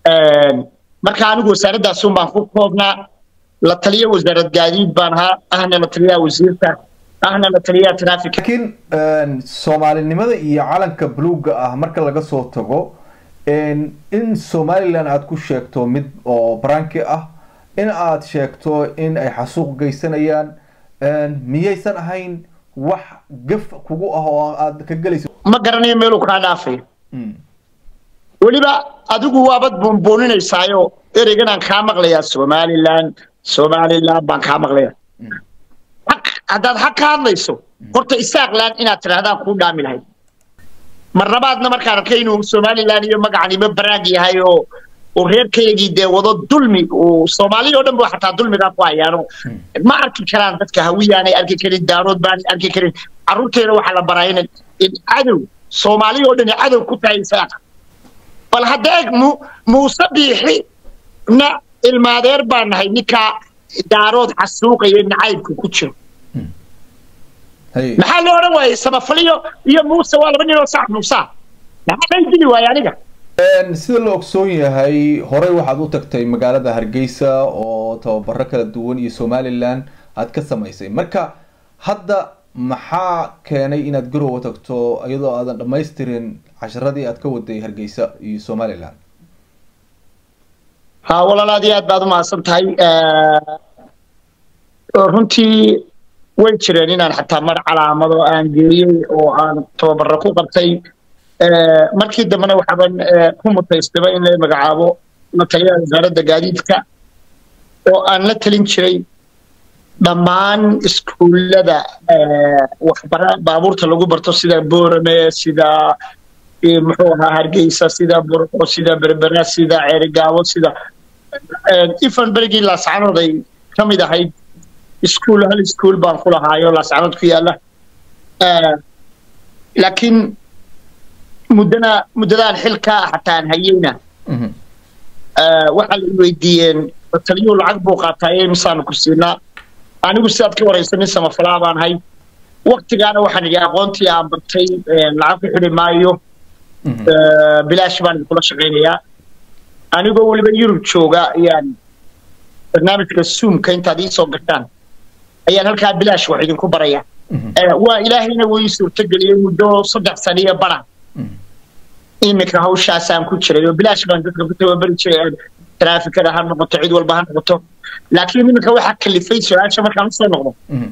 marka anigu wasaaradaasun baan ku koobnaa la taliya wasaarad gaadiid baan ahaa ahna la taliyaha wasiirka ahna la taliyaha traffic laakiin soomaalinimada iyo calanka buluugga ah marka laga soo tago in somalilan aada ku sheegto mid oo baranki ah in aad sheegto in ay xasuuq geysanayaan miyaysan ahayn wax gaf kugu ah oo aad ka gelayso ma garanayo meeluu kaa dhaafayo weliba adigu waabad buunbuuninaysaayo ereygan aan kaa maqlayaa somalilan somalilan baan kaa maqlaya haddaad xaq ka hadlayso horta isaaqlan inaad tidhahdaan kuu dhaami lahayd mar labaadna markaan arkay inuu somalilan iyo magacanimo baraag yahay oo oo reerkaygii dee wado dulmi uu soomaaliya oo dhan ba xataa dulmigaa ku hayaano ma arki karaan dadka hawiyaanay arki karin daarood baanay arki karin carruurteena waxaa la baraa in in cadow soomaaliya oo dhan cadow ku tahay isaaqa bal hadda eeg mu muuse biixi na ilmaadeer baan nahay ninkaa daarood xasuuqaya nacaybka ku jiro maxaa loo odhan waayey samafaliyo iyo muuse waa laba nin oo sax muusa maxaa lay dili waaya aniga sida la ogsoon yahay horey waxaad u tagtay magaalada hargeysa oo tababaro kala duwan iyo somalilan aad ka samaysay marka hadda maxaa keenay inaad garowa tagto iyadoo aadan dhamaystirin casharadii aad ka waday hargeysa iyo somalilan ha walaal aad iyo aad baad umahadsan tahay runtii way jireen inaan xataa mar calaamado aan geeyey oo aan tababaro ku qabtay markii dambena waxaaban ku mutaystaba in la magacaabo la taliyaha wasaaradda gaadiidka oo aan la talin jiray dhammaan iskuullada waxbara baabuurta lagu barto sida boorame sida muxuu ahaa hargeysa sida burco sida berbera sida ceerigaabo sida ifan berigii laascanood ay ka mid ahayd iskuul hal iskuul baan ku lahaayo laascanood ku yaalla laakiin muddana muddadaan xilka xataa aan hayeyna waxaa la weydiiyeen taliyuhu lacag buu qaataa ee misaanu ku siinaa anigu sidaad ka waraysa nin samafalaa baan hay waktigaana waxaan idhi aqoontii aan bartay lacag ku xidhi maayo bilaash baan idinkula shaqaynayaa anigoo weliba yurub jooga ayaan barnaamijka zoomka intaad ii soo gashaan ayaan halkaa bilaash wax idinku baraya waa ilaahayna wuu ii suurtageliyey muddo saddex saniyo bara iminka hawshaasaan ku jiray oo bilaash baan dadka ku tababari jiray traafikada ha noqoto cid walba ha noqoto laakiin iminka waxaa kalifay su-aasha markaan usoo noqdo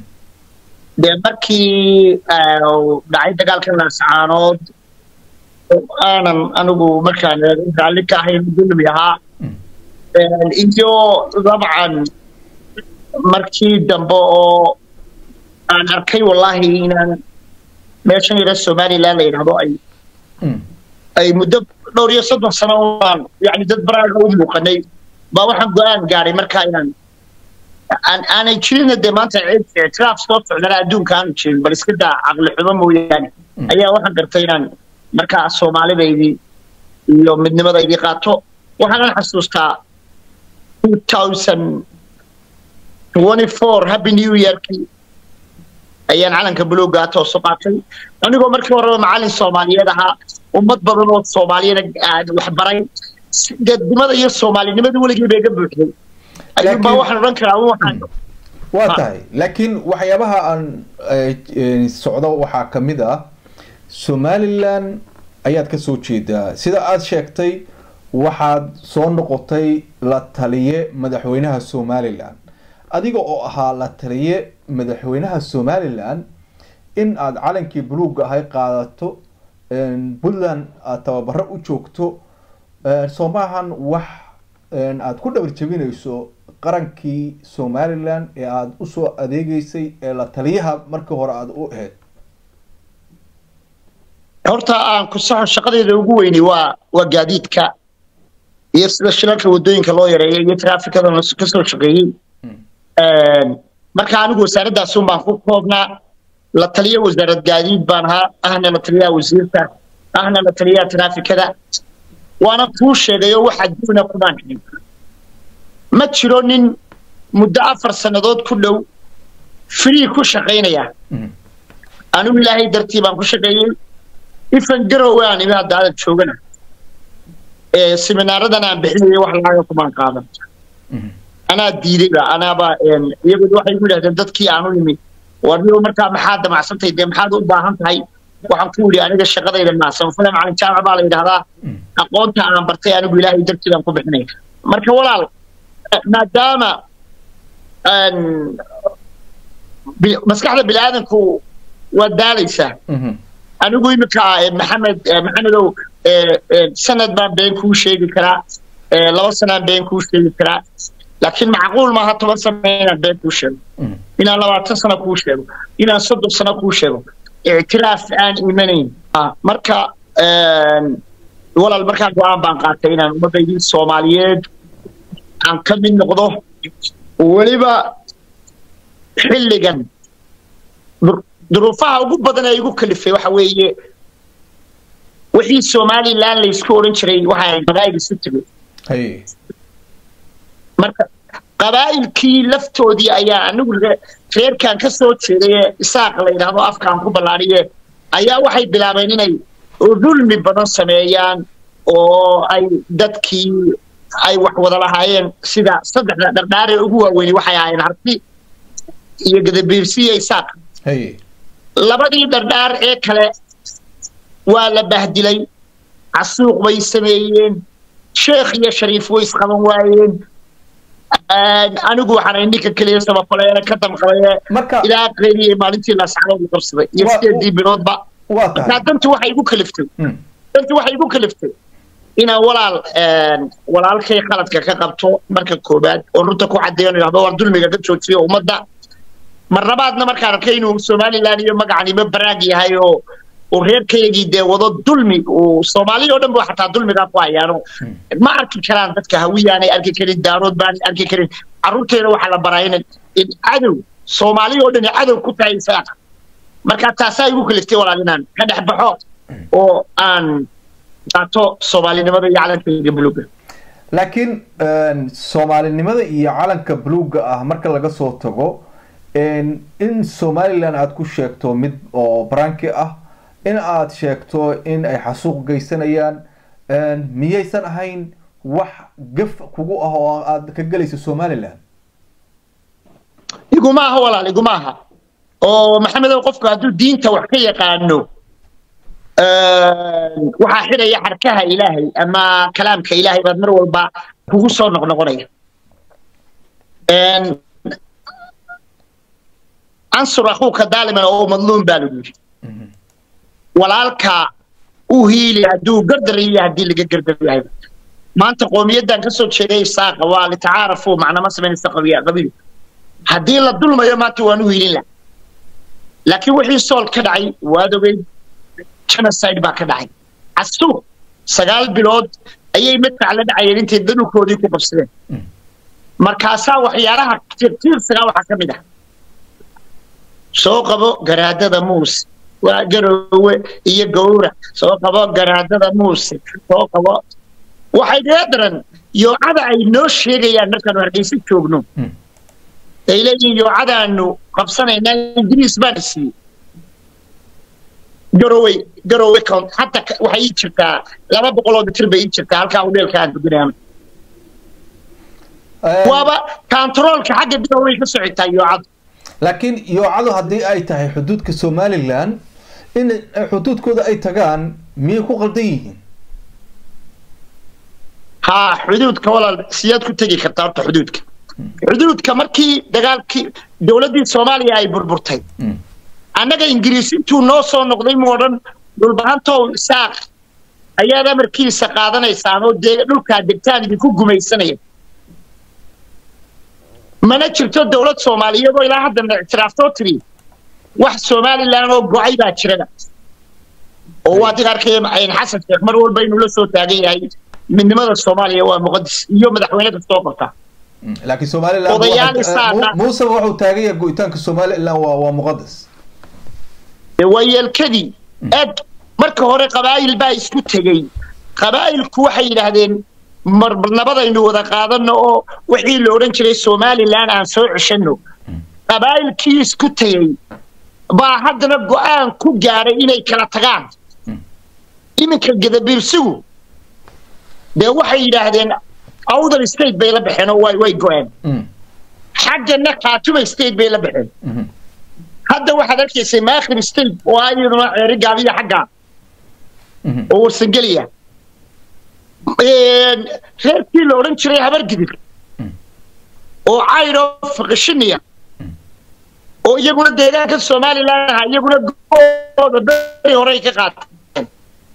dee markii dhacay dagaalka laascaanood aanan anigu markaan raalli ka ahayn dulmi ahaa iyo dabcan markii dambe oo aan arkay wallahi inaan meeshan yara somaliland la yidhahdo ay ay muddo dhowr iyo soddon sano aan yani dad baraaga u muuqanay baa waxaan go-aan gaadhay markaa inaan aan aanay jirina dee maanta ictiraaf soo socdana adduunka aanu jirin bal iska daa caqli xumo mooyaane ayaa waxaan gartay inaan markaa soomaalidaydii iyo midnimadaydii qaato waxaanan xasuustaa two thousand twenty four happy new yearkii ayaan calanka buluuggaa toosu qaatay anigoo markii horeba macallin soomaaliyeed ahaa ummad badan oo soomaaliyana waxbaray dadnimada iyo soomaalinimada weligii bay ga buuxday ayuunbaa waxaan odhan karaa waxaan waa tahay laakiin waxyaabaha aan socdo waxaa ka mid ah somalilan ayaad ka soo jeedaa sida aada sheegtay waxaad soo noqotay la taliye madaxweynaha somalilan adiga oo ahaa la taliye madaxweynaha somalilan in aada calankii buluugga ahay qaadato puntland aada tababaro u joogto soo maahan wax aada ku dhabar jebinayso qarankii somalilan ee aada usoo adeegeysay ee la taliyaha markii hore aada u ahayd horta aan ku saxo shaqadeeda ugu weynay waa waa gaadiidka iyo sida shilalka wadooyinka loo yareeyo iyo traafikada ka soo shaqeeyey marka anigu wasaaradaasun baan ku koobnaa la taliya wasaarad gaadiid baan ahaa ahna la taliyaha wasiirka ahna la taliyaha traafikada waana kuu sheegay oo wax adduuna kumaan xidhin ma jiro nin muddo afar sannadood ku dhow free ku shaqaynaya anigu ilaahay dartii baan ku shaqeeyey ifan garowe aan imi hadda adag joogana seminaaradan aan bixinaya wax lacaga kumaan qaadan anaa diidayba anaaba iyagu waxay ku yidhahdeen dadkii aan u yimi warniyo markaa maxaad damacsantay dee maxaad u baahan tahay waxaan ku yidhi aniga shaqadayda maasan fule macalin jaamac baa la yidhahdaa aqoonta aan bartay anigu ilaahay dartiidaan ku bixinaya marka walaal maadaama maskaxda biniaadanku waa daalaysaa anigu iminka maxamed maxamedow sanad baan been kuu sheegi karaa laba sanaan been kuu sheegi karaa laakiin macquul maaha toban sano inaan been kuu sheego inaan labaatan sano kuu sheego inaan soddon sano kuu sheego ictiraaf aan imanayn marka walaal markaa go-aan baan qaatay inaan ummaddaydii soomaaliyeed aan ka mid noqdo weliba xilligan duruufaha ugu badan ee igu kalifay waxa weeye wixii somalilan laysku odhan jiray waxa qabaa'il isu tegay marka qabaa'ilkii laftoodii ayaa anigu reerkan ka soo jeeday ee isaaq la yidhaahdo afkaan ku ballaadhiye ayaa waxay bilaabeen inay dulmi badan sameeyaan oo ay dadkii ay wax wada lahaayeen sida saddexda dhardhaaree ugu waaweyni waxay ahaayeen harti iyo gadabiirsi iyo isaaq labadii dhardhaar ee kale waa la bahdilay casuuq bay sameeyeen sheekh iyo shariif way isqaban waayeen anigu waxaan ninka keliya sabafaleena ka damqabaye ilaa qeyriyay maalintii laascanood qabsaday iyo sideedii biloodba markaa dantu waxay igu kaliftay dantu waxay igu kaliftay inaan walaal walaalkay qaladka ka qabto marka koobaad oo runta ku caddeeyo idhahdo war dulmiga ka joojiyo ummadda mar labaadna markaan arkay inuu somalilan iyo magacanimo baraag yahay oo uu reerkaygii dee wado dulmi uu soomaaliya oo dhan ba xataa dulmigaa ku hayaano ma arki karaan dadka hawiyaanay arki karin daarood baanay arki karin carruurteena waxaa la baraa in in cadow soomaaliya oo dhan cadow ku tahay isaaqa marka taasaa igu kaliftay walaal inaan ka dhex baxo oo aan qaato soomaalinimada iyo calankayga buluuga laakiin soomaalinimada iyo calanka buluuga ah marka laga soo tago in somalilan aada ku sheegto mid oo baranki ah in aad sheegto in ay xasuuq geysanayaan miyaysan ahayn wax gaf kugu ah oo aad ka gelayso somalilan iguma aha walaal iguma aha oo maxamedow qofku hadduu diinta wax ka yaqaano waxaa xidhaya xarkaha ilaahay ama kalaamka ilaahay baad mar walba kugu soo noqnoqonaya ansur akhuuka daaliman oo madluum baa lagu yidhi walaalka u hiili hadduu gardar yahay haddii laga gardar yahay maanta qoomiyaddan ka soo jeeday isaaqa waa litacaarafu macnama samaynaysa qabiya qabiil haddii la dulmayo maanta waan u hiilin laha laakiin wixii sool ka dhacay waad ogeyd genocide baa ka dhacay casuuq sagaal bilood ayay madfac la dhacayeen intay dadulkoodii ku qabsadeen markaasaa waxyaalaha tirtiirsagaa waxaa ka mid ah soo qabo garaadada muuse waa garoowe iyo gowra soo qabo garaadada muuse soo qabo waxay naga daran yoocada ay noo sheegayaan markaanu hargeysa joogno ay leeyihiin yoocadaanu qabsanaynaa ingiriis baan siiyey garowe garowe hata waxay ii jirtaa laba boqoloo mitir bay ii jirtaa halkaa udheelka aan duginaama waaba kantaroolka xagga garowey ka socotaa yoocadu laakiin yoocadu haddii ay tahay xuduudka somalilan in xuduudkooda ay tagaan miyay ku qaldan yihiin haa xuduudka walaal siyaad ku tegi kartaa horta xuduudka xuduudka markii dagaalkii dowladdii soomaaliya ay burburtay annaga ingiriis intuu noo soo noqday mu odhan dhulbahantow isaaq ayaad amarkiisa qaadanaysaan oo dee dhulkaa degtaan idinku gumaysanaya mana jirto dowlad soomaaliyeed oo ilaa haddana ictiraaftoo tiri wax somalilan oo go-ay baa jirada oo waa dig arkaya xasan sheekh mar walba inuu la soo taagan yahay midnimada soomaaliya waa muqadis iyo madaxweyne kastoo qabta laakiin somalilan muuse wuxuu taagan yahay go-itaanka somalilan waa waa muqadas waa yeelkadii eg marka hore qabaa'il baa isku tegey qabaa'ilku waxay yidhaahdeen nabadaynu wada qaadano oo wixii la odhan jiray somalilan aan soo ceshanno qabaa'ilkii isku tegey baa haddana go-aan ku gaaray inay kala tagaan iminka gadabiirsigu dee waxay yidhaahdeen awdal state bay la baxeen oo way way go-een Mm. xaggana khaatuma state bay la baxeen Mhm. hadda waxaad arkaysay maakhir state oo ah iyaduna ceeri gaabiya xagga Mhm. oo warsangeliya Een, reerkii la odhan jiray habargidir Mm. oo caydho faqishiniya oo iyaguna deegaanka somaliland aha iyaguna gooda beri horey ka qaateen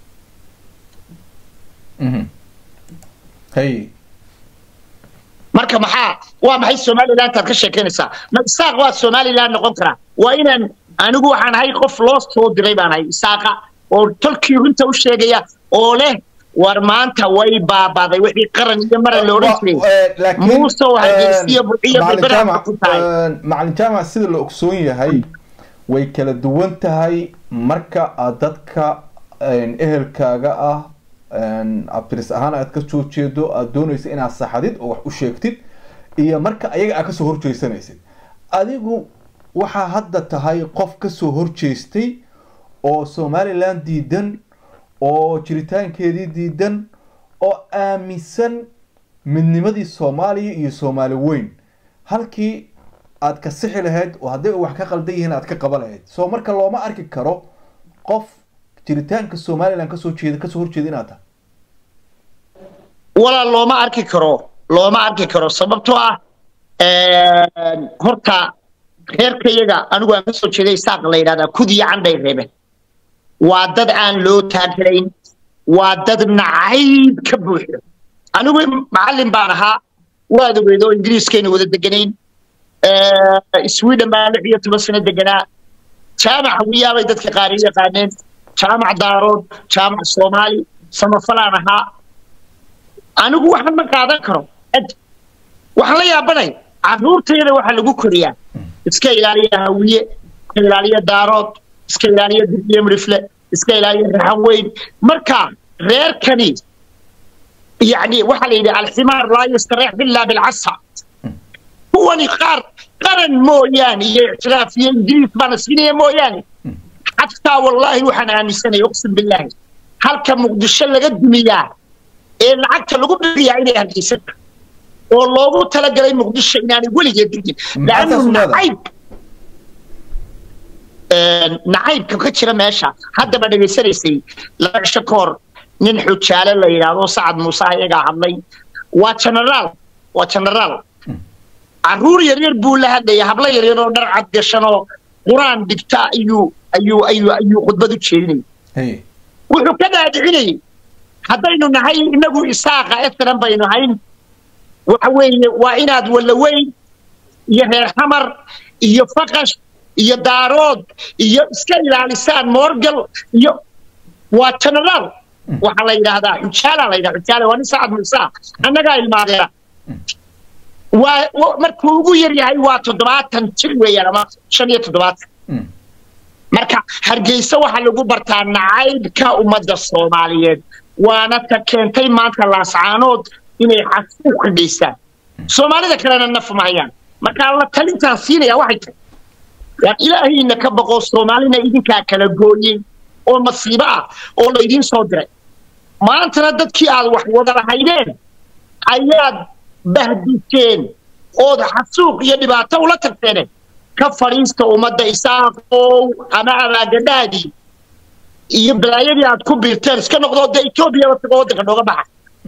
Mhm. hay marka maxaa waa maxay somalilantaad ka sheekeynaysaa ma isaaq waa somaliland noqon karaa waa inaan anigu waxaan ahay qof loo soo diray baan ahay isaaqa oo tolkii runta u sheegaya oo leh war maanta way baabaaday wixii qaran iyo maran la odhan jiray muuse oo hargeysiyo buciyo berbera ku tahay macalin jaamac sida la ogsoon yahay way kala duwan tahay marka aad dadka ehelkaaga ah abtiris ahaan aad ka soo jeedo aad doonaysa inaad saxadid oo wax u sheegtid iyo marka ayaga aad kasoo horjeesanaysid adigu waxaa hadda tahay qof kasoo horjeestay oo somaliland diidan oo jiritaankeedii diidan oo aaminsan midnimadii soomaaliya iyo soomaali weyn halkii aad ka sixi lahayd oo hadday wax ka qaldan yihiin aad ka qaba lahayd soo marka looma arki karo qof jiritaanka somaliland kasoo jeeda kasoo horjeeda inaad tahay walaal looma arki karo looma arki karo sababtoo ah horta reerkayaga anigu aan kasoo jeeday isaaq la yidhahdaa kudiya candhay reebeen waa dad aan loo taagarayn waa dad nacayb ka buuxo anigu macallin baan ahaa waad ogeed oo ingiriiskayna wada deganayn sweden baa lix iyo toban sano deganaa jaamac hawiyaabay dadka qaar i yaqaaneen jaamac daarood jaamac soomaali samafalaan ahaa anigu waxan ma qaadan karo waxaan la yaabanay carruurtayada waxaa lagu koriyaa iska ilaaliya hawiye iska ilaaliya daarood iska ilaaliya dirbiye midhifle iska ilaaliya raxan weyn marka reerkani يعني waxa la yidhi alximaar laa yastareex bilaa bilcasa kuwani qaar qaran mooyaane iyo ictiraaf iyo ingiriis baana siinaya mooyaane xataa wallaahi waxaan aaminsanaya uqsim billaahi halka muqdisho laga dumiyaa ee lacagta lagu bixiyaa inay hargeysan oo loogu talagalay muqdisho inaanay weligeed digin laanu nacayb nacaybka ka jira meesha haddaba dhegaysanaysay laba cisho ka hor nin xujaale la yidhaahdo sacad muuse ayagaa hadlay waa genaraal waa genaraal carruur yaryar buu la hadlaya hablo yaryar oo dhar cad gashan oo qur-aan dhigta ayuu ayuu ayuu ayuu khudbad u jeedinayay wuxuu ka dhaadhicinayay haddaynu nahay inagu isaaqa esran baynu hayn waxa weeye waa inaad wallaweyn iyo reer xamar iyo faqash iyo daarood iyo iska ilaalisaan moorgal iyo waa genaraal waxaa la yidhaahdaa xujaala la yidhahda xujaala waa nin sacad muuse annagaa ilmaadeera waa markuu ugu yar yahay waa toddobaatan jir weeyaan ama shan iyo toddobaatan marka hargeysa waxaa lagu bartaa nacaybka ummadda soomaaliyeed waana ta keentay maanta laascaanood inay xasuuq ka geystaan soomaalida kalena naf mahayaan marka la talintaan siinaya waxay tahay waan ilaahayna ka baqo soomaalina idinkaa kala gooyey oo masiibo ah oo laydiin soo diray maantana dadkii aad wax wada lahaydeen ayaad bahdiseen ood xasuuq iyo dhibaato ula tagteen ka fadhiista ummadda isaaqow ama abaagadhaadii iyo balaayadii aad ku biirteen iska noqdoo dee etoobiyaba tago waddanka nooga baxa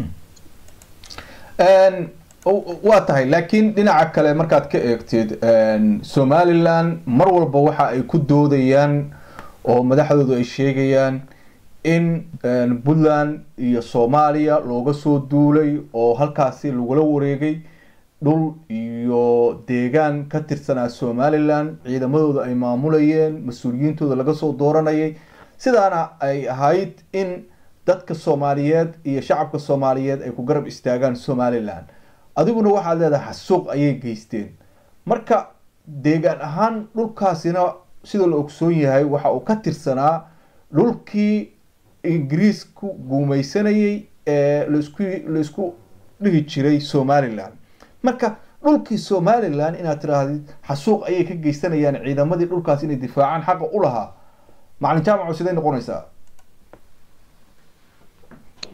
waa tahay laakiin dhinaca kale markaad ka eegtid somaliland mar walba waxa ay ku doodayaan oo madaxdoodu ay sheegayaan in puntland iyo soomaaliya looga soo duulay oo halkaasi lagula wareegay dhul iyo deegaan ka tirsanaa somaliland ciidamadooda ay maamulayeen mas-uuliyiintooda laga soo dooranayay sidaana ay ahayd in dadka soomaaliyeed iyo shacabka soomaaliyeed ay ku garab istaagaan somaliland adiguna waxaad leedahay xasuuq ayay geysteen marka deegaan ahaan dhulkaasina sida la ogsoon yahay waxa uu ka tirsanaa dhulkii ingiriisku guumaysanayay ee laisku laisku dhihi jiray somaliland marka dhulkii somaliland inaad tidhaahdid xasuuq ayay ka geysanayaan ciidamadii dhulkaas inay difaacaan xaqa u lahaa macalin jaamaco siday noqonaysaa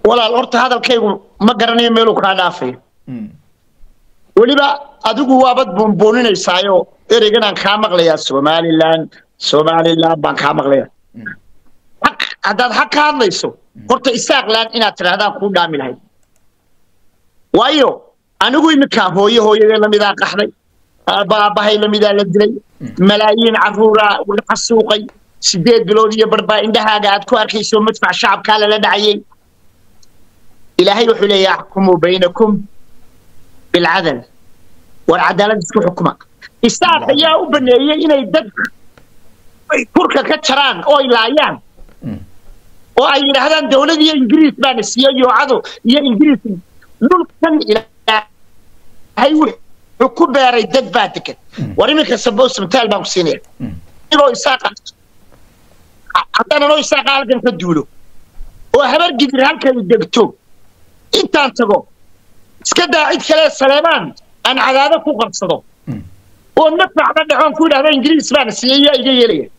walaal horta hadalkaygu ma garanayo meeluu kaa dhaafayo weliba adigu waabad buunbuuninaysaayo ereyganaan kaa maqlayaa somalilan somalilan baan kaa maqlaya xaq haddaad xaq ka hadlayso horta isaaqlaan inaad tidhahdaan kuu dhaami lahayd waayo anigu iminkaa hooye hooyadee lamidaa qaxday baabahay lamidaa la dilay malaayiin caruuraa la xasuuqay sideed bilood iyo barbaa indhahaaga aad ku arkayso madfac shacabkaa lala dhacayay ilaahay wuxuu leeyahay axkumuu baynakum bilcadal war cadaalad isku xukuma isaaq ayaa u baneeyey inay dad kurka ka jaraan oo ay laayaan oo ay yidhaahdaan dowlad iyo ingiriis baana siiyo yoocado iyo ingiriis dhulkan ilaahay wuxuu ku beeray dad baa degan war iminka sabos mataal baan ku siinaya inoo isaaqa haddaan anoo isaaqa halkan ka duulo oo habar gidir halkay degto intaan tago iska daa cid kale saleemaan aan cadaado ku qabsado oo nafacba dhacoon ku yidhahda ingiriis baana siiyey yaa iga yeelaya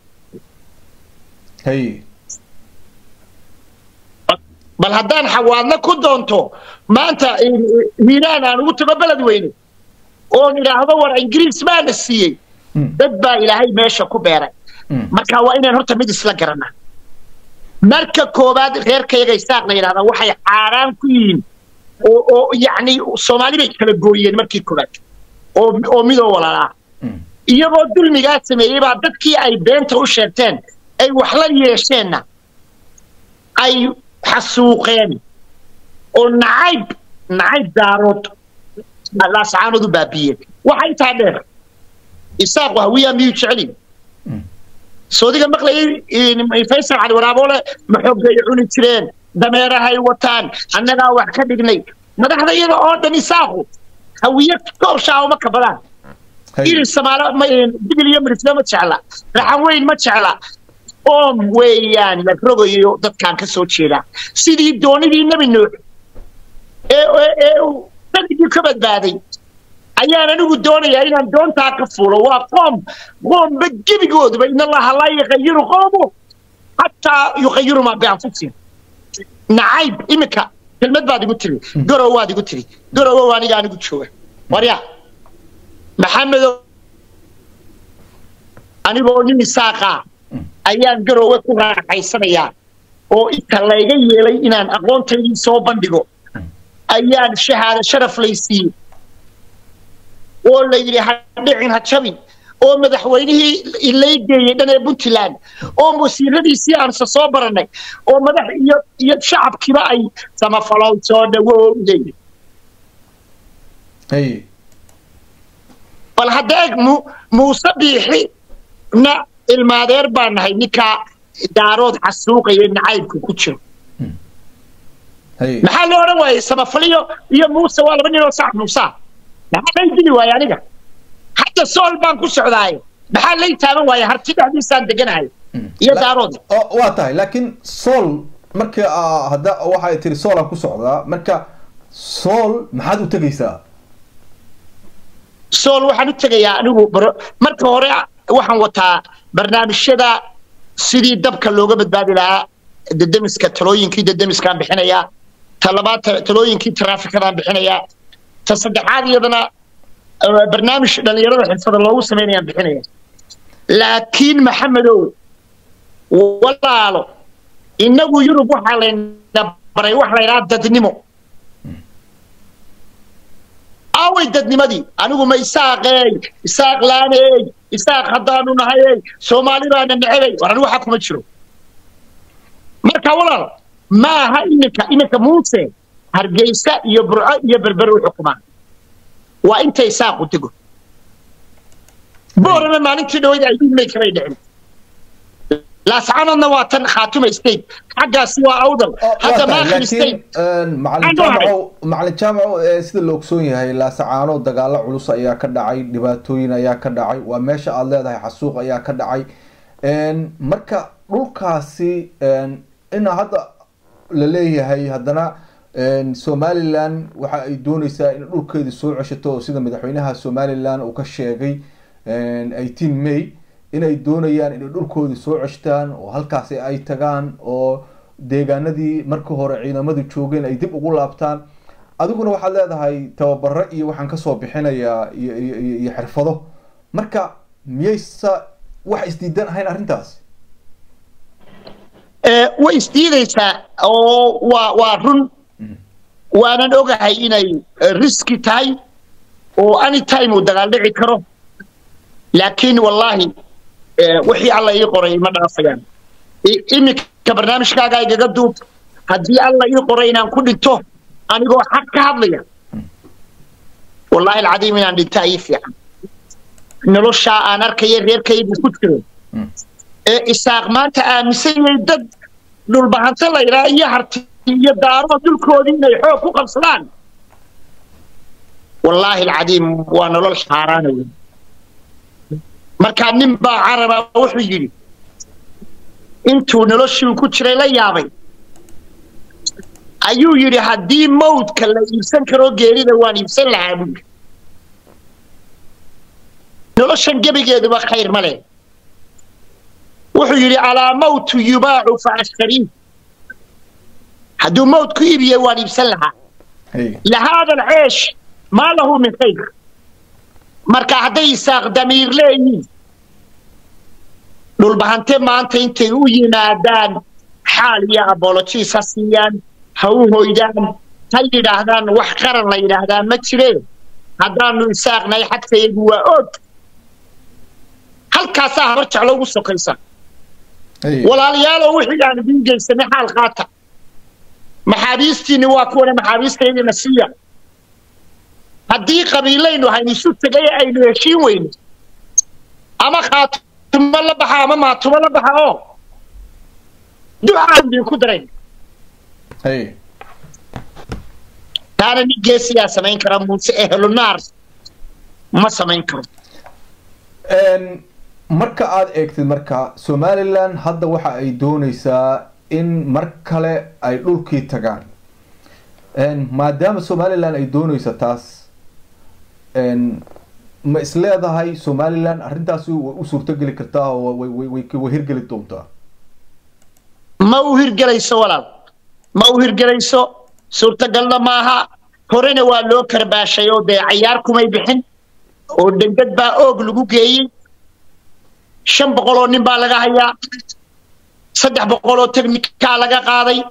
bal haddaan xawaadna ku doonto maanta hiiraan aan ugu tago beled weyne oon idhaahdo war ingiriis baana siiyey dad baa ilaahay meesha ku beeray marka waa inaan horta mid isla garanaa marka koowaad reerkayaga isaaq la yidhahdaa waxay xaaraan ku yihiin oo oo yacni soomaali bay kala gooyeen markii koowaad oo oo midoo walaalaa iyagoo dulmigaa sameeyey baa dadkii ay beenta u sheegteen ay wax la yeesheenna ay xasuuqeen oo nacayb nacayb daarood laasacaanood u baabiyeen waxa intaa dheer isaaqu hawiyaa miyuu jecelin soodiga maqlayay faysal cali waraaboole maxoogay cuni jireen dameerahay wataan annagaa wax ka dhignay madaxda iyada oo dhan isaaqu hawiye koob shaawo ma kabadaan iri samaalo digil iyo mirisle ma jecla raxan weyn ma jecla oom weeyaan la rogayo dadkaan ka soo jeedaa sidii doonidii nebi nuux ee ee sanigii ka badbaaday ayaan anigu doonayaa inaan doontaa ka fuulo waa qoom qoomba gebigooduba in allaha laa yuqayiru qoomu xataa yuqayiru maa bianfusihim nacayb iminka kelmad baad igu tiri garow waad igu tiri garowow aniga anigu jooga warya maxamedow anigoo nin isaaqaa ayaan garowe ku raaxaysanayaa oo inta layga yeelay inaan aqoontaydii soo bandhigo ayaan shahaado sharaf laysiiyey oo la yidhi ha dhicin ha jabin oo madaxweynihii lay geeyey dhan ee puntland oo wasiiradiisii aanse soo barannay oo madax iyo iyo shacabkiiba ay samafalow soo dhawow leeyihin bal hadda eg mu muuse biixi na ilmaadeer baan nahay ninkaa daarood xasuuqaya nacaybka ku jiro maxaa loo odhan waayey samafaliyo iyo muuse waa laba ninoo sax muusaa maxaa lay dili waaye aniga hadda sool baan ku socdaaye maxaa lay taaban waaye harti dhexdiisaan deganahay iyo daarood waa tahay laakiin sool marka hadda waxay tiri soolaan ku socdaa marka sool maxaad u tegaysaa sool waxaan u tegayaa anigu marka hore waxaan wataa barnaamijyada sidii dabka looga badbaadi lahaa dedemiska talooyinkii dedemiskaan bixinayaa ta labaad talooyinkii taraafikadaan bixinayaa ta saddexaad iyadana barnaamij dhallinyarada xirfada loogu samaynayaan bixinaya laakiin maxamedow walaalo innagu yurub waxaa layna baray wax la ydhaha dadnimo aaway dadnimadii anigu ma isaaqeey isaaq laaneey isaaq haddaanu nahayey soomaali baana necebay war anigu waxaa kuma jiro marka walaal ma aha iminka iminka muuse hargeysa iyo burco iyo berber u xukumaan waa inta isaaqu dego boorama maalintii dhaweyd ay dhimay kamay dhicin laascanadna waa tan khaatuma state xaggaasi waa awdal hadda maakhil state macalin jaamaco sida la ogsoon yahay laasacaano dagaalo culus ayaa ka dhacay dhibaatooyin ayaa ka dhacay waa meesha aada leedahay xasuuq ayaa ka dhacay marka dhulkaasi ina hadda la leeyahay haddana somalilan waxa ay dooneysaa in dhulkeedii soo ceshato sida madaxweynaha somalilan uu ka sheegay eighteen may inay doonayaan inay dhulkoodii soo ceshtaan oo halkaasi ay tagaan oo deegaanadii markii hore ciidamadu joogeen ay dib ugu laabtaan adiguna waxaad leedahay tababaro iyo waxaan kasoo bixinayaa iyo iyo xirfado marka miyaysa wax isdiidan ahayn arrintaas way isdiidaysaa oo waa waa run waanan ogahay inay riski tahay oo anytime uu dagaal dhici karo laakiin wallaahi wixii alla ii qoray ma dhaafayaan iminka barnaamijkaaga igaga duub haddii alla ii qoray inaan ku dhinto anigoo xaq ka hadlaya wallaahi alcadiim inaan dhintaa ii fiican noloshaa aan arkaya reerkaygu ku jiro ee isaaq maanta aaminsan yahay dad dhulbahanto la yidhaha iyo harti iyo daaro dhulkoodii inay xoog ku qabsadaan wallaahi alcadiim waa nolol xaaraanaya markaa nin baa caraba wuxuu yidhi intuu noloshii ku jiray la yaabay ayuu yidhi haddii mawdka la iibsan karo geerida waan iibsan lahaa buuri noloshan gebigeeduba khayr ma leh wuxuu yidhi alaa mawtu yubaacu fa ashtarii hadduu mawd ku iibiye waan iibsan lahaa lahaada alceesh maa lahu min khayr marka hadday isaaq damiir leeyihiin dhulbahante maanta intay u yimaadaan xaal iyo abologiis ha siiyaan ha u hoydaan ha yidhaahdaan wax qaran la yidhaahdaa ma jireen haddaanu isaaqnahay xadkayagu waa og halkaasaa habar jeclo ugu sokaysa walaalayaalow wixii aan idiin geysanay xaal qaata maxaabiistiinni waa kuwana maxaabiistaydina siiya haddii qabiilaynu haynu isu tegay aynu heshiin weyno ama khaatumo la baxa ama maatumo la baxa oo ducaan idinku darayn taana nin geesiyaa samayn kara muuse ehlunaar ma samayn karo marka aada eegtid marka somalilan hadda waxa ay doonaysaa in mar kale ay dhulkii tagaan maadaama somalilan ay doonaysa taas ma isleedahay somalilan arrintaasi way u suurtogeli kartaa oo way hirgeli doontaa ma u hirgelayso walaal ma u hirgelayso suurtagalna maaha horena waa loo karbaashay oo dee cayaar kumay bixin oo dhengad baa oog lagu geeyey shan boqol oo nin baa laga hayaa saddex boqol oo teknikaa laga qaaday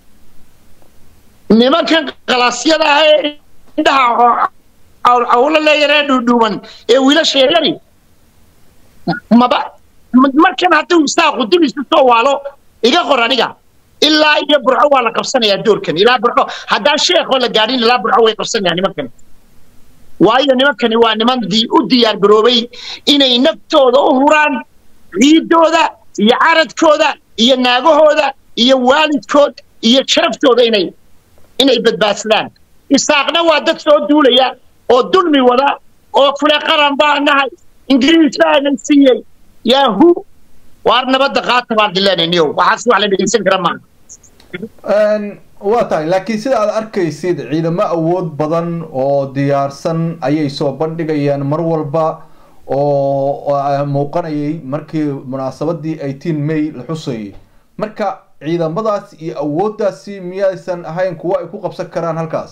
nimankan qalaasyada ah ee indhaha cawlo leeyaree dhuudhuuban ee wiilasha yaryari maba markan hadduu isaaqu dib isu soo waalo iga qor aniga ilaa iyo burco waa la qabsanayaa doorkan ilaa burco haddaan sheekoo la gaadhin ilaa burco way qabsanayaan nimankan waayo nimankani waa niman u diyaar garoobay inay naftooda u huraan ciidooda iyo caradkooda iyo naagahooda iyo waalidkood iyo sharaftooda inay inay badbaadsadaan isaaqna waa dad soo duulaya oo dulmi wada oo kule qaran baa nahay ingiriis baana siiyey yaahu waar nabadda qaata baan dileenayniyo waxaas wax la dhegeysan kara maaha waa tahay laakiin sida aad arkaysid ciidamo awood badan oo diyaarsan ayay soo bandhigayaan mar walba oo muuqanayay markii munaasabadii eighteen may la xusayay marka ciidamadaas iyo awooddaasi miyaysan ahayn kuwo ay ku qabsan karaan halkaas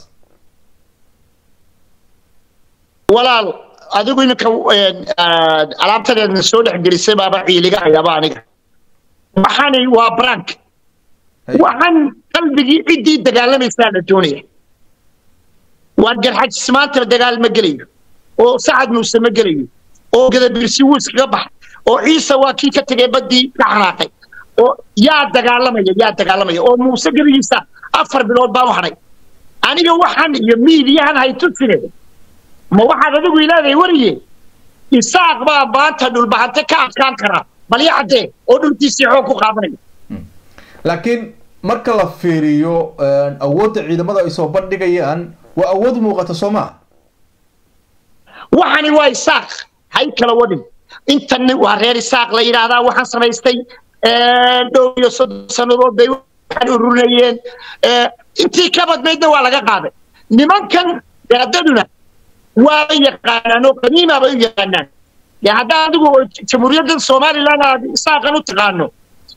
walaal adigu iminka alaabtadeedna soo dhex gelisay baaba ciiliga hayaba aniga waxani waa brank waxaan qalbigii ciddii dagaalamaysaa la doonaya waan garxajis maanta dagaal ma gelayo oo sacad muuse ma gelayo oo gadabirsi wuu iskaga baxay oo ciise waa kii ka tegay baddii ka xanaaqay oo yaa dagaalamaya yaa dagaalamaya oo muuse gebigiisa afar bilood baan u hadhay aniga waxaan iyo miidiyahan haytusine ma waxaad adigu ilaaday wariye isaaq baa maanta dhulbahante ka adkaan karaa balya caddee oo dhulkiisii xoog ku qaadanaya laakiin marka la fiiriyo awoodda ciidamada ay soo bandhigayaan waa awood muuqata soo maa waxani waa isaaq hay kala wadhin intan waa reer isaaq la yidhaahdaa waxaan samaystay dhow iyo soddon sannadood bay waxaan ururinayeen intii ka badnaydna waa laga qaaday nimankan gaadaduna waa yaqaanaan oo qaniima bay u yaqaanaan dee haddaa adigu jamhuuriyadda somaliland aad isaaqan u taqaano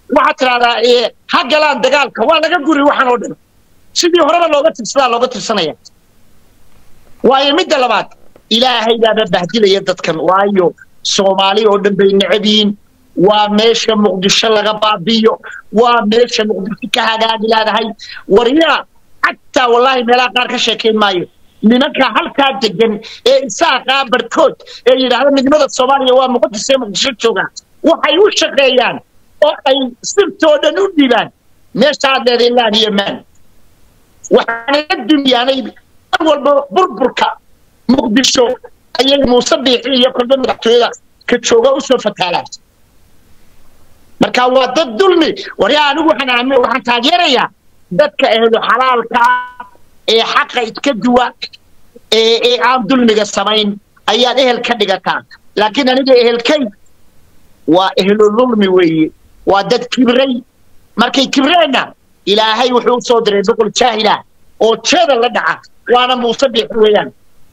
waxaad tidhahdaa ha galaan dagaalka waa laga guri waxaan oo dhan sidii horeba looga tirsadaa looga tirsanaya waayo midda labaad ilaahay baaba bahdilaya dadkan waayo soomaali oo dhan bay necab yihiin waa meesha muqdisho laga baabiyo waa meesha muqdisho ka hagaagi leedahay waryaa xataa wallaahi meelaha qaar ka sheekayn maayo nimanka halkaa degan ee isaaqaa barkood ee yidhaahda midnimada soomaaliya waa muqadis ee muqdisho jooga waxay u shaqeeyaan oo ay sirtoo dhan u dhibaan meesha aad leedahay laan iyo maan waxaana la dumiyaanay mar walba burburka muqdisho ayay muuse biixi iyo kolba madaxtooyada ka jooga usoo fataalaan marka waa dad dulmi waryaa anigu waxaan aami waxaan taageerayaa dadka ehlu xalaalka ee xaqa iska duwa ee ee aan dulmiga samayn ayaad ehel ka dhigataa laakiin aniga ehelkay waa ehlu dulmi weeye waa dad kibray markay kibreenna ilaahay wuxuu u soo diray boqol jaahila oo jeeda la dhaca waana muuse biixi weeyaan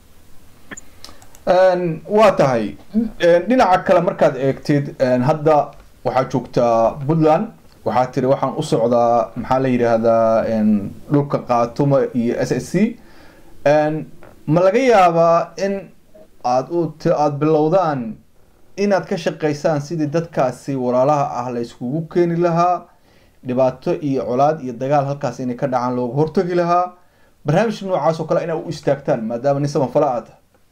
waa tahay dhinaca kale markaad eegtid hadda waxaad joogtaa puntland waxaad tiri waxaan u socdaa maxaa la yidhaahdaa dhulka qaatuma iyo s s c ma laga yaabaa in aad u aada bilowdaan inaad ka shaqaysaan sidii dadkaasi walaalaha ah la iskugu keeni lahaa dhibaato iyo colaad iyo dagaal halkaas inay ka dhacaan looga hortagi lahaa barnaamij noocaas oo kale inaad u istaagtaan maadaama nin samafala aad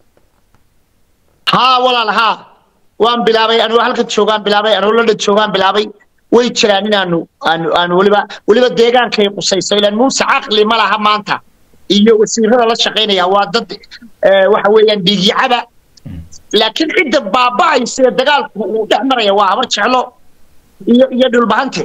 haa walaal haa waan bilaabay anuu halka joogaan bilaabay anuu london joogaan bilaabay way jiraan inaanu aanu aanu weliba weliba deegaankay qusayso ilaan muuse caqli ma laha maanta iyo wasiirada la shaqaynaya waa dad waxa weeyaan dhiigyacaba laakiin cidda baaba'aysa ee dagaalku uu dhex maraya waa habar jeclo iyo iyo dhulbahante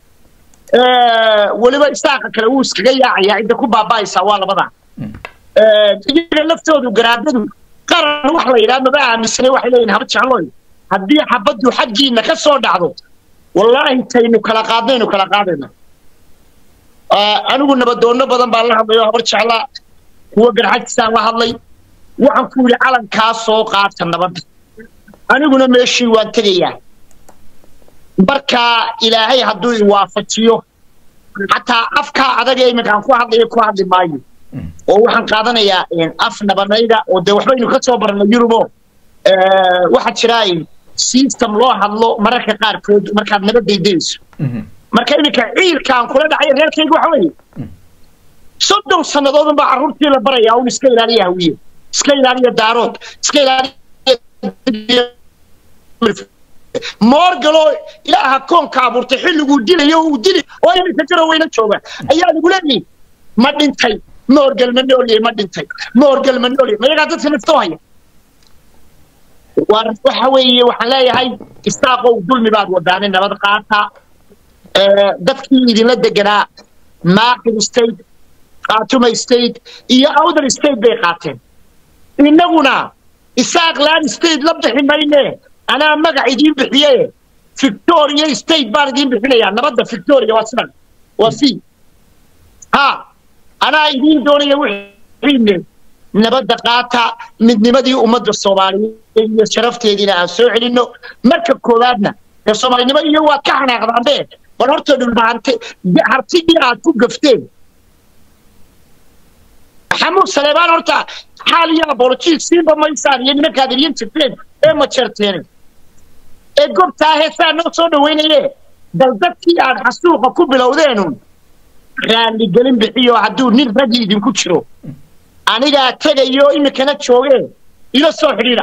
weliba isaaqa kale wuu iskaga yaacaya cidda ku baaba'aysa waa labada iyaga laftoodu garaadadu qaran wax la yidhaha maba aaminsanay waxay leeyihin habar jeclooy haddii xabaddu xaggiina ka soo dhacdo wallaahi taynu kala qaadnaynu kala qaadayna anigu nabadoonno badan baan la hadlay oo habar jeclaa kuwa garxajisaan la hadlay waxaan ku yidhi calankaa soo qaata nabadda aniguna meeshii waan tegayaa markaa ilaahay hadduu iwaafajiyo xataa afkaa adag ee iminkaan ku hadlayo ku hadli maayo oo waxaan qaadanayaa af nabanayda oo dee waxbaynu ka soo barnay yurubo waxaa jira system loo hadlo mararka qaarkood markaad nabad daydayso marka iminka ciilkaan kula dhacay reerkayga waxa weeye soddon sannadood unbaa carruurtii la barayaa un iska ilaaliya hawiye iska ilaaliya daarood iska ilaaliya moorgaloo ilaaha koonka abuurtay xilliguu dilayo uu dili oo iminka jiro weyna jooga ayaa lagu leeyihin ma dhintay moorgal ma noolyahay ma dhintay moorgal ma noolyahay mayagaa dadka naftoo haya waxa weeye waxaan leeyahay istaaqow dulmi baad wadaane nabad qaata dadkii idinla deganaa maaqil state khaatuma state iyo outer state bay qaateen innaguna isaaq land state la bixi mayne anaa magac idiin bixiye victoria state baan idiin bixinayaa nabadda victoria waa sidan waa si ha anaa idiin doonaya wixiine nabadda qaata midnimadii ummadda soomaaliyeed iyo sharafteediina aan soo celinno marka koowaadna ee soomaalinimo iyo waad ka xanaaqdaanbe bal horta dhulbahante hartigii aad ku gafteen maxamuud saleebaan horta xaal iyo abolojiis siinba maysaan iyo nimankaad idin jirteen ee majeerteene ee gobtaa heesaa noo soo dhawaynaye bal dadkii aad xasuuqa ku bilowdeenun raalligelin bixiyo hadduu nin ragii idinku jiro anigaa tegayo iminkana joogee ila soo xidhiidha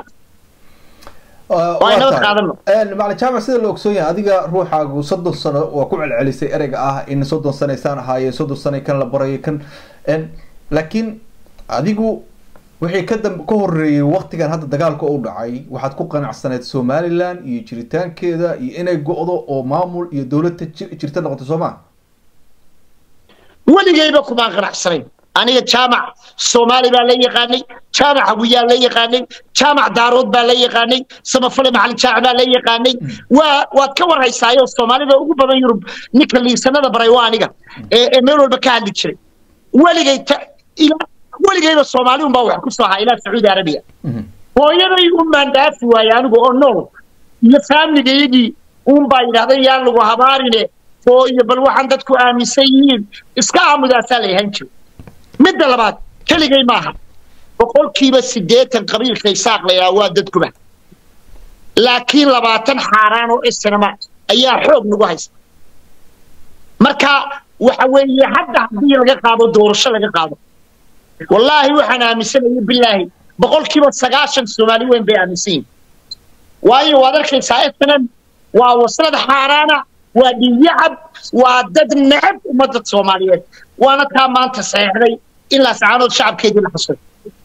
macalin jaamac sida la ogsoon yahay adiga ruuxaagu soddon sano waa ku celcelisay ereyga ah in soddon sanaysaan ahaayeen soddon sano kan la barayo kan laakiin adigu wixii ka dambe ka horeeyey waktigan hadda dagaalka u dhacay waxaad ku qanacsaneed somaliland iyo jiritaankeeda iyo inay go-do oo maamul iyo dowladda jirta noqoto soo maa weligayba kumaan qanacsanayn aniga jaamac soomaali baa la yaqaanay jaamac hawiyaa la yaqaanay jaamac daarood baa la yaqaanay samafale maxalin jaac baa la yaqaanay waa waad ka warhaysaayo soomaalida ugu badan yurub ninka liisanada baray waa aniga ee meel walba ka hadli jiray weligay weligayba soomaali unbaa wax ku soo ahaa ilaa sacuudi arabiya hooyaday un baan dhaafi waaye anigu oo nool iyo faamligayagii un baa yidhahday yaan lagu habaarine iyo bal waxaan dadku aaminsan yihiin iska aamudaasaa la yahan jiro midda labaad keligay maaha boqolkiiba siddeetan qabiilka isaaq la yidhaha waa dadkuba laakiin labaatan xaaraan oo isnama ayaa xoog nagu haysta marka waxa weeye hadda haddii laga qaado doorasho laga qaado wallaahi waxaan aaminsanaya bilaahi boqolkiiba sagaashan soomaali weyn bay aaminsan yihin waayo waad arkaysaa isnan waa waslad xaaraana waa dhiigyacab waa dad necab ummadda soomaaliyeed waana taa maanta saxeexday in laascaanood shacabkeedii la xasuusto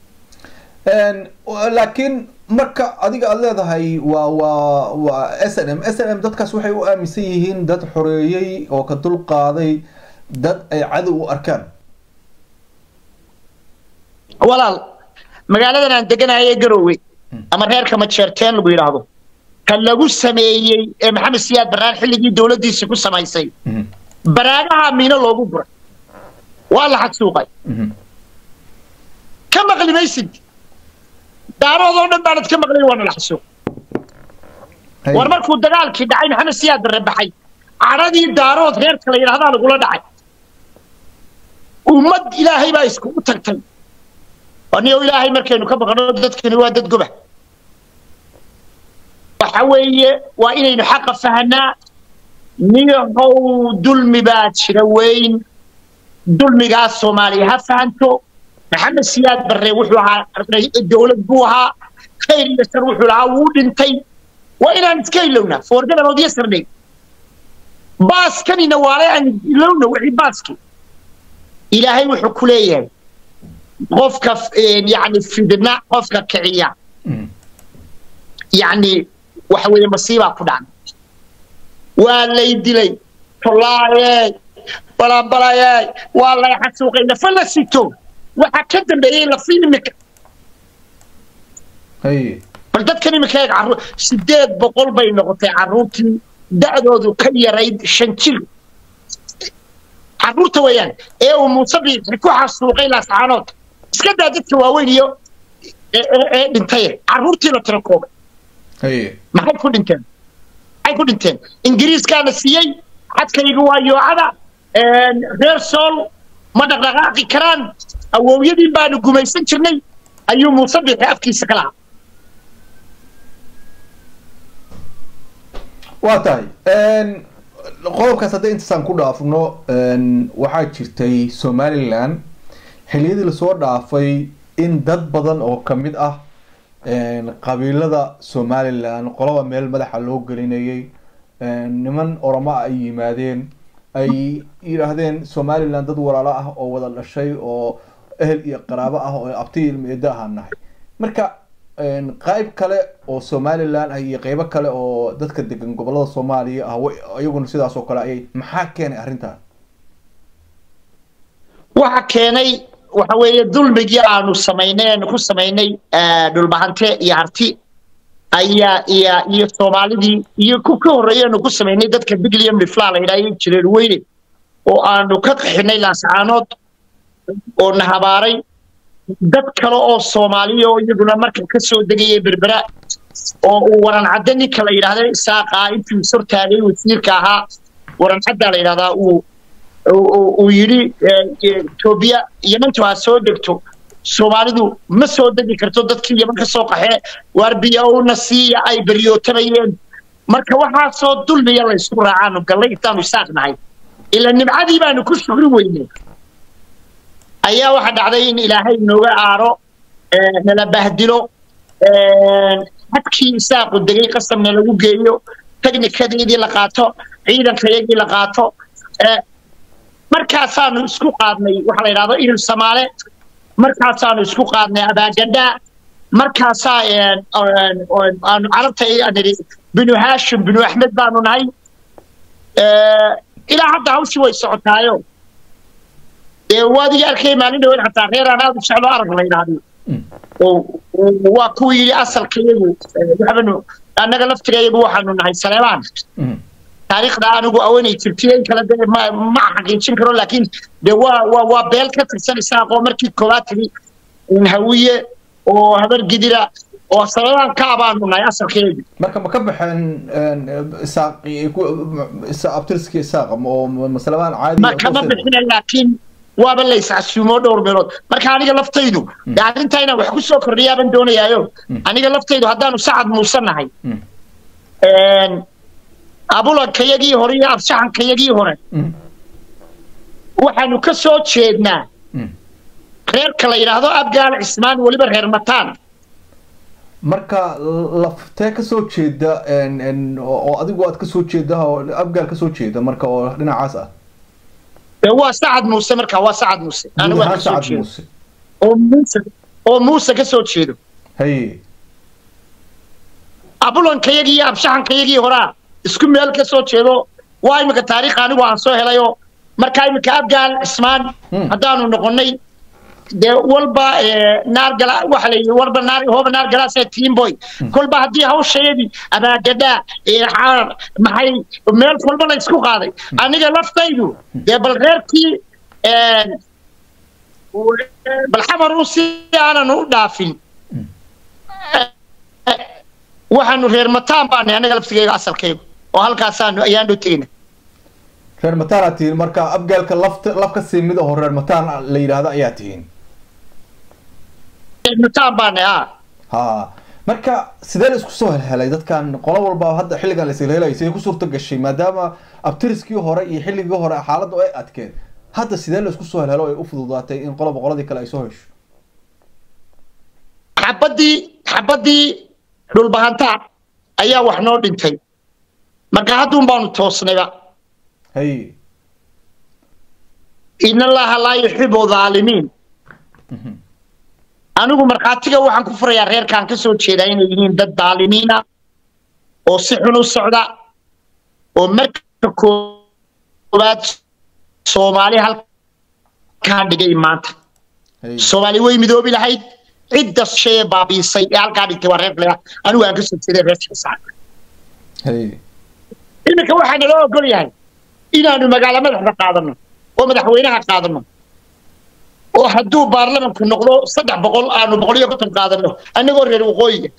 laakiin marka adiga aada leedahay waa waa waa s n m s n m dadkaas waxay u aaminsan yihiin dad xoreeyey oo ka dul qaaday dad ay cadow u arkaan walaal magaaladan aan deganahay ee garowe ama reerka majeerteen lagu yidhaahdo ka lagu sameeyey ee maxamed siyaad baraan xilligii dowladdiisa ku samaysay baraagaha miino loogu buray waa la xadsuuqay ka maqli maysid daaroodoo dhan baanad ka maqlay waana la xasuuq war markuu dagaalkii dhacay maxamed siyaad barre baxay cadhadii daarood reerka la yidhahdaa lagula dhacay ummad ilaahay baa iskugu tagtay anigo ilaahay markaynu ka baqno dadkani waa dad goba waxa weeye waa inaynu xaqa fahanaa niyahow dulmi baa jira weyn dulmigaas soomaaliya ha fahanto maxamed siyaad barre wuxuu ahaa dowlad buu ahaa khayr iyo shar wuxuu lahaa wuu dhintay waa inaan iska ilownaa foorgadarood iyo sardhay baaskanina waale aan ilowna wixii baaski ilaahay wuxuu ku leeyahay qofka yani fidna qofka kiciya yani waxa weeye masiibaa ku dhacday waa lay dilay tollaayey balanbalayey waa lay xasuuqay lafa la sito waxaa ka dambeeyey lafi imika bal dadkan imika eeg carruur sideed boqol bay noqotay carruurtii da'doodu ka yarayd shan jir carruurta weeyaan ee uu muuse biixi ku xasuuqay laascaanood iska daa dadka waaweyn iyo ee dhintay carruurtii la tira koobay maxay ku dhinteen maxay ku dhinteen ingiriiskaana siiyey xadkayga waa yoocada reer sool ma dhaqdhaqaaqi karaan awowyadii baanu gumaysan jirnay ayuu muuse biixi afkiisa ka lahaa waa tahay qodobkaas haddii intaasaan ku dhaafno waxaa jirtay somalilan xiliyadii lasoo dhaafay in dad badan oo kamid ah qabiilada somalilan qolaba meel madaxa loo gelinayay niman oroma ay yimaadeen ay yidhaahdeen somalilan dad walaalo ah oo wada dhashay oo ehel iyo qaraabo ah oo abti ilmeedo ahaan nahay marka qayb kale oo somalilan ah iyo qeybo kale oo dadka degan gobolada soomaaliya ah iyaguna sidaas oo kale ayay maxaa keenay arrintan waxa keenay waxa weeye dulmigii aanu samaynay aanu ku samaynay dhulbahante iyo harti ayaa iyo iyo soomaalidii iyo ku ka horreeyay aanu ku samaynay dadka bigliam lifla la yidhaha jireen weyne oo aanu ka qaxinay laascaanood oo na habaaray dad kale oo soomaaliya oo iyaguna marka ka soo degayay berbera oo uu waran cadde ninka la yidhaahda isaaqa intuu sortaagay wasiirka ahaa waran caddaa la yidhahdaa uu uu yidhi etoobiya yemantu ha soo degto soomaalidu ma soo degi karto dadkii yeman ka soo qaxee waar biyowna siiya ay beryootabayeen marka waxaasoo dulmiya la ysku raacaanu gallay intaanu isaaq nahay ila nimcadii baanu ku shugri weynay ayaa waxa dhacday in ilaahay nooga aaro nala bahdilo xadkii isaaqu degay qasamna lagu geeyo technikadeedii la qaato ciidankayagii la qaato markaasaanu isku qaadnay waxa la yidhahdo ihil samaale markaasaanu isku qaadnay abaagandhaa markaasaa aanu carabta nidhi binu haashim binu axmed baanu nahay ilaa hadda hawshii way socotaayo dee waadiga arkay maalin dhaweyn xataa reer aan aad u jeclo arag la yidhaahdo waa kuwa yidhi asalkayagu waxbanu annaga laftigayagu waxaanu nahay saleebaan taariikhda anigu awanay jirtay in kale dee ma ma xaqiijin karo laakiin dee waa waa waa beel ka tirsan isaaqoo markii koowaad tiri hawiye oo habar gidira oo saladan ka abaanu nahay asalkeedu marka ma ka baxeen isaaqi abtirski isaaq oo masalabaan caadi ma kama bixina laakiin waaba la iscasuumo dhowr meelood marka aniga laftaydu dee arrintaa inaan wax ku soo kordhiyaaban doonayaayo aniga laftaydu haddaanu sacad muuse nahay abulankayagii hore iyo absaxankayagii hore waxaanu ka soo jeednaa reerka la yidhaahdo abgaal cismaan weliba reer mataan marka laftee kasoo jeeda oo adigu aad kasoo jeeda oo abgaal kasoo jeeda marka oo dhinacaas ah waa sacad muuse marka waa sacad muuse anigu aan kasoo jeedo muuse oo muuse oo muuse kasoo jeedo haye abulankayagii iyo abshaxankayagii horaa isku meel kasoo jeedo waa imika taariikh anigu aan soo helayo marka imika abgaal cismaan haddaanu noqonnay dee walba naargala waxa layidhi walba naar hooba naar galaasee tiimboy kolba haddii hawshayadii abaagadhaa xaar maxay meel walba la isku qaaday aniga laftaydu dee bal reerkii bal xamaru si aanan u dhaafin waxaanu reer mataan baanay aniga laftigayga asalkaygu oo halkaasaanu ayaan dhow tegayna reer mataan aad tihiin marka abgaalka lafta laf ka sii mid aho reer mataan la yidhaahdo ayaa tihiin mataan baanay a ha marka sidee la isku soo helhelay dadkan qolo walba hadda xilligan la ishelhelay sidee ku suurta gashay maadaama abtiriskii hore iyo xilligii hore xaaladdu ay adkeed hadda sidee la isku soo helhelo ay u fududaatay in qoloba qoladii kale ay soo hesho xabadii xabadii dhulbahantaa ayaa wax noo dhintay marka hadduun baanu toosnayba hay in allaha laa yuxibu dhaalimiin anigu markhaatiga waxaan ku furayaa reerkaan ka soo jeedaa inay yihiin dad daalimiina oo si xun u socda oo marka koowaad soomaali halkaa dhigay maanta soomaali way midoobi lahayd cidda shee baabiisay ee halkaa dhigtay waa reer lea anigu aan ka soo jeeday reer shiisaar iminka waxaa naloo ogol yahay inaanu magaalo madaxda qaadano oo madaxweynaha qaadano oo hadduu baarlamanku noqdo saddex boqol aanu boqol iyo konton qaadano annagoo reer waqooyiga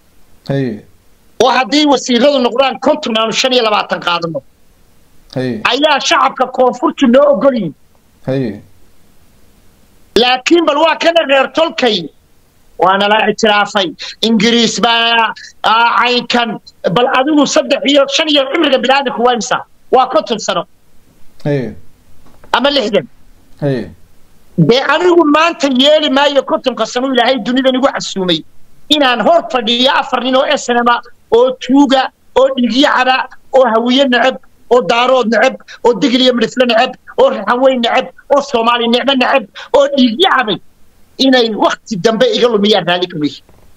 oo haddii wasiiradu noqdaan konton aanu shan iyo labaatan qaadano ayaa shacabka koonfurtu noo ogol yihin laakiin bal waa kana reer tolkay waana la ictiraafay ingiriis baa caynkan bal adigu saddex iyo shan iyo cimriga biniaadamku waa imsa waa konton sano ama lixdan dee anigu maanta yeeli maayo kontonka sano ilaahay dunidan igu xasuumay inaan hor fadhiyo afar nin oo esnama oo tuuga oo dhigyacaba oo hawiye neceb oo daarood neceb oo digiliyo midhifle neceb oo raxanweyn neceb oo soomaali nicmo neceb oo dhiigyacabay inay wakti dambe iga lumiyaan raalli kamay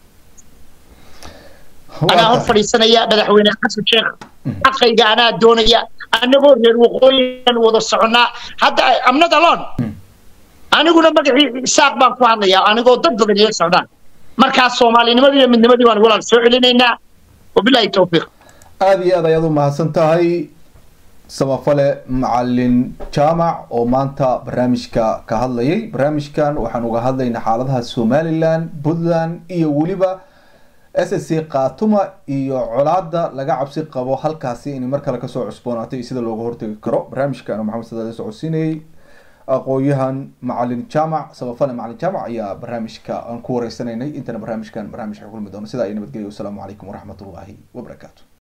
anaa hor fadhiisanaya madaxweyne xasan sheekh xaqayga anaa doonaya annagoo reer waqooyigan wada soconnaa hadda amnad alon aniguna magacii isaaq baan ku hadlayaa anigoo dad badan ila socdaan markaas soomaalinimadii iyo midnimadii baan walaal soo celinaynaa wabilaahi towfiiq aada iyo aad ayaad u mahadsan tahay samafale macalin jaamac oo maanta barnaamijka ka hadlayay barnaamijkan waxaan uga hadlaynaa xaaladaha somalilan puntland iyo weliba s s c khatuma iyo colaada laga cabsi qabo halkaasi inay mar kale kasoo cusboonaatay iyo sida looga hortagi karo barnaamijkan maxamed sadaale socodsiinayay aqoon-yahan macalin jaamac samafale macalin jaamac ayaa barnaamijka aan ku wareysanaynay intana barnaamijkan barnaamij kulmi doono sidaa iyo nabadgelyo wasalaamu calaykum waraxmat ullaahi wabarakaatu